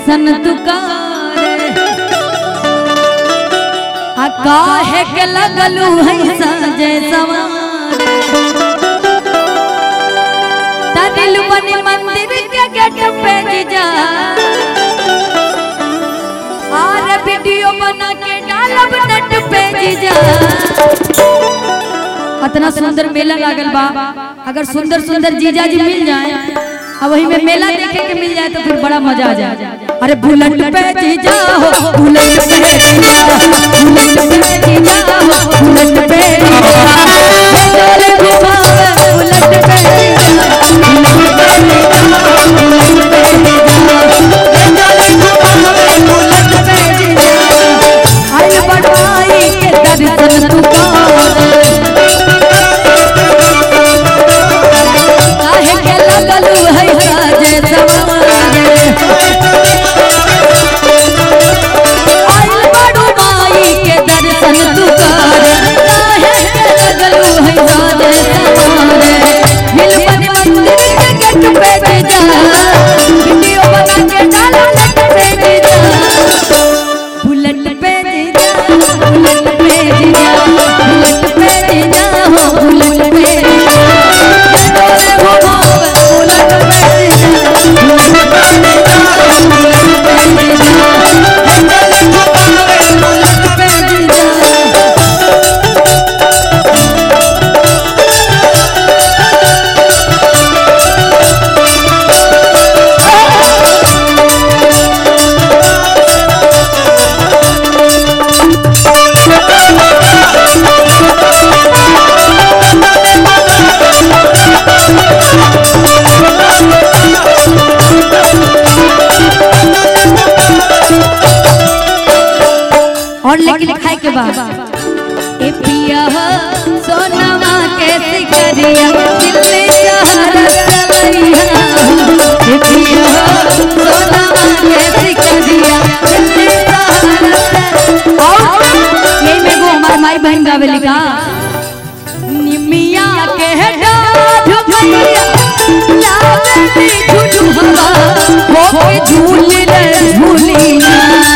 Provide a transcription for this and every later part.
दर्शन तुकारे आ काहे के लगलू है साजे सवारे तनिल बनी मंदिर के गेट पे जीजा और वीडियो बना के डालब नेट पे जीजा इतना सुंदर मेला लागल बा अगर सुंदर सुंदर जीजा जी मिल जाए अब वही में मेला देखे के मिल जाए तो फिर बड़ा मजा आ जाए अरे बुलेट पे जीजा हो बुलेट पे जीजा बुलेट पे जीजा हो बुलेट पे जीजा डोले घुमावे बुलेट पे जीजा बुलेट पे जीजा बुलेट पे जीजा डोले घुमावे बुलेट पे जीजा आई बड़ाई के दर्शन तू कर काहे के लगलू है साजे सवारे आइल बड़ू माई के दर्शन तू कर काहे के लगलू है साजे सवारे मिल बन मंदिर के गेट पे जा वीडियो बना के डालो नेट पे जा बुलेट पे जा बुलेट पे जा बुलेट पे जा हो बुलेट पे जा डोले घुमावे बुलेट पे जा बुलेट पे जा बुलेट पे जा डोले घुमावे बुलेट पे जा और लेकिन लिखाई के बाद ए पिया हो सोनवा के सिकरिया दिल्ली शहर सवरिया ए पिया हो सोनवा के सिकरिया दिल्ली शहर से और ये में वो हमार माई बहन गावे लिखा निमिया के डाढ़ भैया लावे झुझु हवा वो के झूल रे झूलिया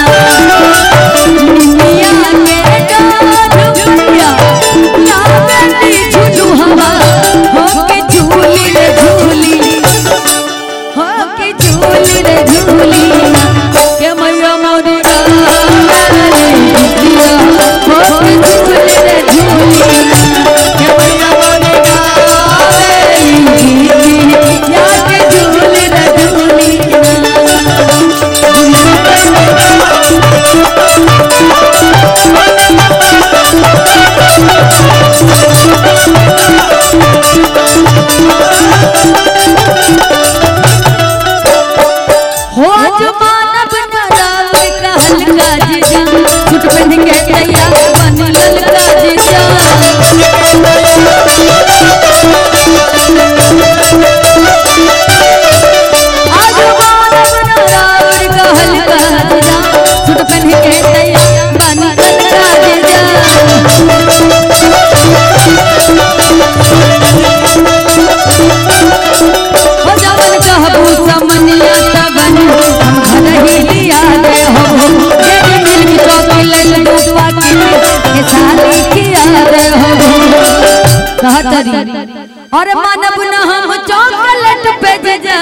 निमिया के डाढ़ भैया लावे झुझु हवा वो के झूल रे झूली हो के झूल रे झूली के मैया मोरी गावे झुझिया हो के झूल रे झूली के मैया मोरी गावे झुझिया के झूल रे झूली हो जमानब नराव कहल का जीजा छुट पहन के तैयार बन ललका जीजा आज मानव नराव कहल का जीजा छुट पहन के तैयार बन ललका जीजा हो जवन कहबू समनिया तबन हम घर ही लिया दे हो जेरी मिल की चॉकलेट रूपा की के साली किया दे हो कहतरी और मानब न हम चॉकलेट पे जा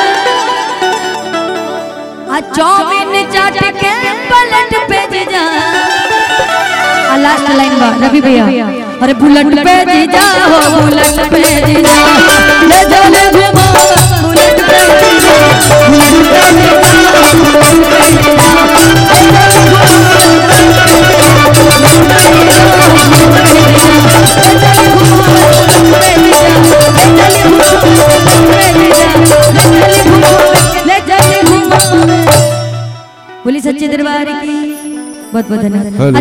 आ चौमिन चाट के पलट पे जा आ लास्ट लाइन बा रवि भैया अरे बुलेट पे जीजा हो बुलेट पे जीजा ले जा ले घुमा बुलेट पे जीजा बुलेट पे जीजा बुलेट पे जीजा ले जा ले घुमा बुलेट पे जीजा बुलेट पे जीजा ले जा ले घुमा बुलेट पे जीजा ले जा ले घुमा बुलेट पे जीजा ले जा ले घुमा ले जा ले घुमा बोली सच्चे दरबार की बहुत बहुत धन्यवाद हेलो।